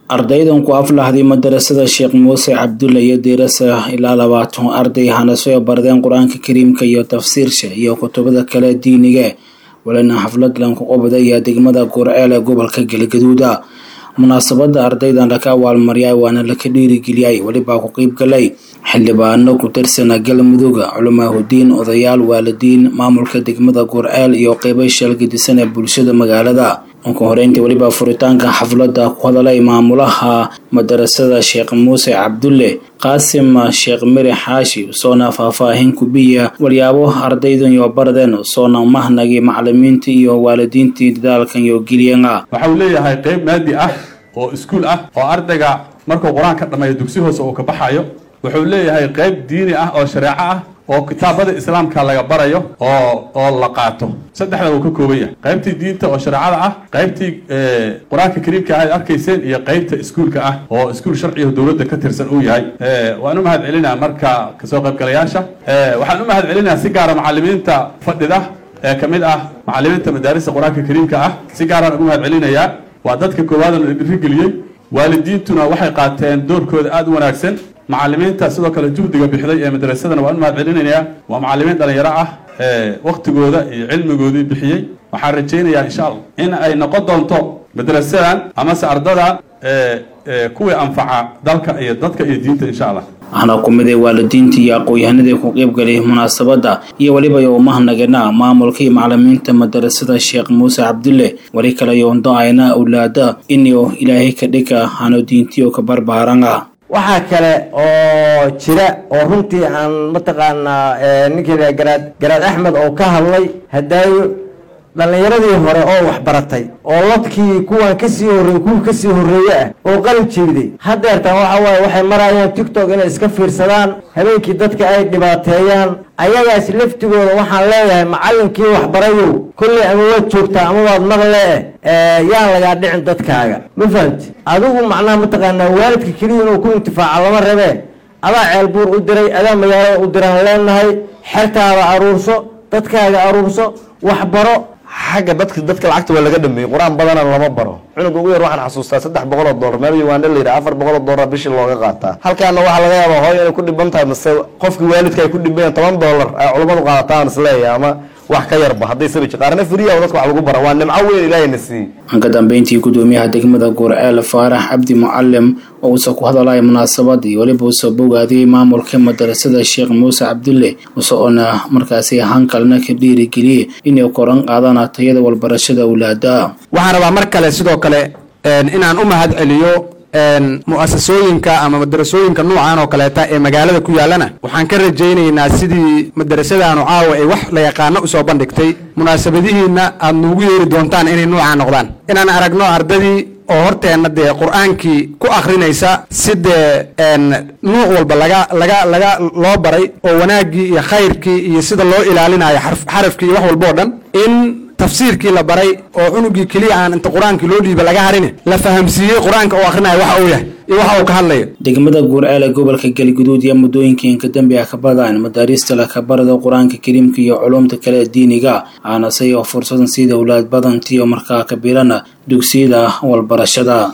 ardaydan ku aflaxday madarasada sheekh muuse cabdulle iyo diirasa ilaa labaatan arday hanasoy bardeen qur-aanka kariimka iyo tafsiirsha iyo kutubada kale diiniga walina xaflad lanku qobda iyo degmada gurceel ee gobolka galgaduuda munaasabada ardaydan laka abaalmariyay waana laka dhiirigeliyay welibaa ku qeyb galay xildhibaano ku tirsana galmudug culamaahudiin odayaal waalidiin maamulka degmada gurceel iyo qeybo sheelgadisan ee bulshada magaalada uka horeyntii welibaa furitaanka xaflada ku hadalay maamulaha madarasada sheekh muuse cabdulle qaasim sheekh miri xaashi soona faahfaahin kubiya walyaabo ardaydan iyo bardeen soona mahnagii macalimiintii iyo waalidiintii dadaalkan iyo geliyan ah waxa uu leeyahay qeyb maadi ah oo iskuul ah oo ardayga markuu qur-aan ka dhammeeyo dugsi hoose uu ka baxayo wuxuu leeyahay qeyb diini ah oo shareeco ah oo kitaabada islaamka laga barayo oo oo la qaato saddexda uu ka kooban yahay qaybtii diinta oo shareecada ah qaybtii qur-aanka kariimka aad arkayseen iyo qaybta iskuulka ah oo iskuul sharciga dowladda ka tirsan uu yahay waan u mahad celinaa marka kasoo qaybgalayaasha waxaan u mahad celinaa si gaara macalimiinta fadhida ee ka mid ah macalimiinta madaarista qur-aanka kariimka ah si gaaraan ugu mahad celinayaa waa dadka koowaadana dhiirigeliyey waalidiintuna waxay qaateen doorkooda aada u wanaagsan macalimiinta sidoo kale juhdiga bixday ee madrasadana waan u mahad celinayaa waa macalimiin dhalinyaro ah ee waktigooda iyo cilmigoodii bixiyey waxaan rajaynayaa insha allah in ay noqon doonto madrasadan amase ardadan kuwii anfaca dalka iyo dadka iyo diinta insha allah waxaana ku miday waalidiintii iyo aqoon-yahanadii ku qeybgalay munaasabada iyo weliba yoomahnageena maamulka iyo macalimiinta madarasada sheekh muuse cabdulle weli kale yoondo ayna awlaada inuu ilaahay ka dhiga hano diintiyo ka barbaarana waxaa kale oo jira oo runtii aan mataqaanaa ninkii garaad garaad axmed oo ka hadlay hadaayo dhallinyaradii hore oo waxbaratay oo ladkii kuwan kasii horreey kuwa kasii horreeye ah oo qalin jeeday haddeertaan waxa waaye waxay marayaan tictok inay iska fiirsadaan habeenkii dadka ay dhibaateeyaan ayagaas laftigooda waxaan leeyahay macallinkii waxbarayow kolley ama waad joogtaa ama waad maqle eh yaan lagaa dhicin dadkaaga ma fahamti adigu macnaha mataqaanaa waalidka keliya inuu ku intifaaca lama rabee adaa ceelbuur u diray adaa magaalada u diraan leenahay xertaada aruurso dadkaaga aruurso waxbaro xagga dadka dadka lacagta waa laga dhameeyey qur-aan badana lama baro cunuga ugu yar waxaan xasuustaa saddex boqol oo dollar meel uganda la yidhaha afar boqol oo dollar bishii looga qaataa halkaana waxaa laga yaabaa hooyo inay ku dhiban tahay mase qofkii waalidka ay ku dhibayaan toban dollar ay culummadu qaadataan isleeyahay ama wax ka yarba hadday sabiji qaarna firiya dadka wax lagu bara waa nimco weyn ilaahayna siiyey ka dambeyntii gudoomiyaha degmada gurceel faarax cabdi mucalim oo uusa ku hadalaya munaasabadii weliba uusa bogaadiyey maamulka madarasada sheekh muuse cabdulle usoona markaasi hankalna ka dhiirigeliyey inay koran qaadaan tayada walbarashada awlaada waxaan rabaa mar kale sidoo kale inaan u mahad celiyo mu'asasooyinka ama madarasooyinka nuucan oo kaleeta ee magaalada ku yaallana waxaan ka rajaynaynaa sidii madarasadaanu caawa ay wax la yaqaano usoo bandhigtay munaasabadihiina aad nuugu yeeri doontaan inay nuucaa noqdaan inaan aragno ardadii oo horteenna dee qur-aankii ku akrinaysa si dee nuuc walba laga laga laga loo baray oo wanaaggii iyo khayrkii iyo sida loo ilaalinayo xarafkii iyo wax walba oo dhan in tafsiirkii la baray oo cunugii keliya aan inta qur-aankii loo dhiiba laga harin la fahamsiiyey qur-aanka uu akhrinayo waxa uu yahay iyo waxa uu ka hadlayo degmada guurceel ee gobolka galguduud iyo muddooyinkii kadambe ah ka badaan madaariista lakabarada qur-aanka kariimka iyo culumta kale ee diiniga aanase oo fursadan sida awlaad badantii oo markaa kabilana dugsiyada walbarashada